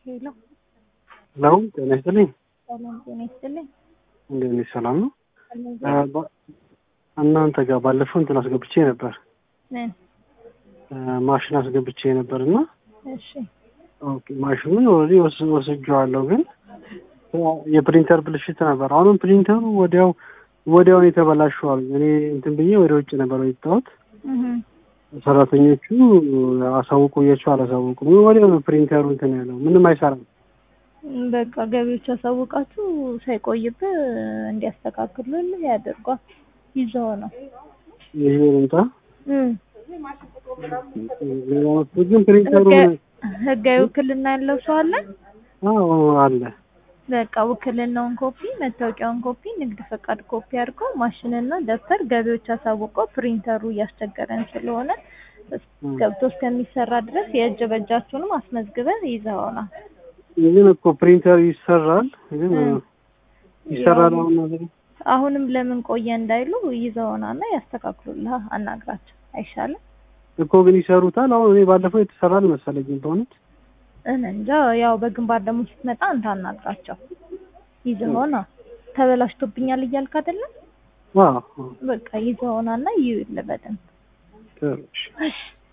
ሄሎ ሄሎ ጤና ይስጥልኝ። ሰላም ጤና ይስጥልኝ። እንዴት ነሽ? ሰላም ነው? አለሁ። አ፣ ባ- እናንተ ጋር ባለፈው እንትን አስገብቼ ነበር ምን? አ፣ ማሽን አስገብቼ ነበር እና እሺ ኦኬ ማሽኑን ኦልሬዲ ወስ- ወስጄዋለሁ፣ ግን የፕሪንተር ብልሽት ነበር። አሁንም ፕሪንተሩ ወዲያው ወዲያው ነው የተበላሸው አሉኝ። እኔ እንትን ብዬ ወደ ውጭ ነበር የወጣሁት። እህ ሰራተኞቹ አሳውቁ ብያቸው አላሳወቁም። ወዲያው ነው ፕሪንተሩ እንትን ያለው፣ ምንም አይሰራም። በቃ ገቢዎች ያሳውቃችሁ ሳይቆይብህ እንዲያስተካክሉልህ ያደርጓል። ይዘው ነው ይሄ ልምጣ እም ሌላ መፍትሄ ግን ፕሪንተሩ ህጋ- ህጋዊ ውክልና ያለው ሰው አለ። አዎ አለ። በቃ ውክልናውን ኮፒ፣ መታወቂያውን ኮፒ፣ ንግድ ፈቃድ ኮፒ አድርገው ማሽንና ደብተር ገቢዎች አሳውቀው ፕሪንተሩ እያስቸገረን ስለሆነ እስ- ገብቶ እስከሚሰራ ድረስ የእጅ በእጃችሁንም አስመዝግበን ይዘውናል። ግን እኮ ፕሪንተር ይሰራል፣ ግን እ። ይሰራል ያው- አሁን ነገር አሁንም ለምን ቆየ እንዳይሉ ይዘውናና ያስተካክሉልህ፣ አናግራቸው አይሻልም? እኮ ግን ይሰሩታል። አሁን እኔ ባለፈው የተሰራ አልመሰለኝም በእውነት እኔ እንጃ። ያው በግንባር ደግሞ ስትመጣ አንተ አናግራቸው። ይዘውና ተበላሽቶብኛል እያልክ አይደለም? አዎ አዎ። በቃ ይዘውናና ይዩልህ በደንብ ጥሩ እሺ። እሺ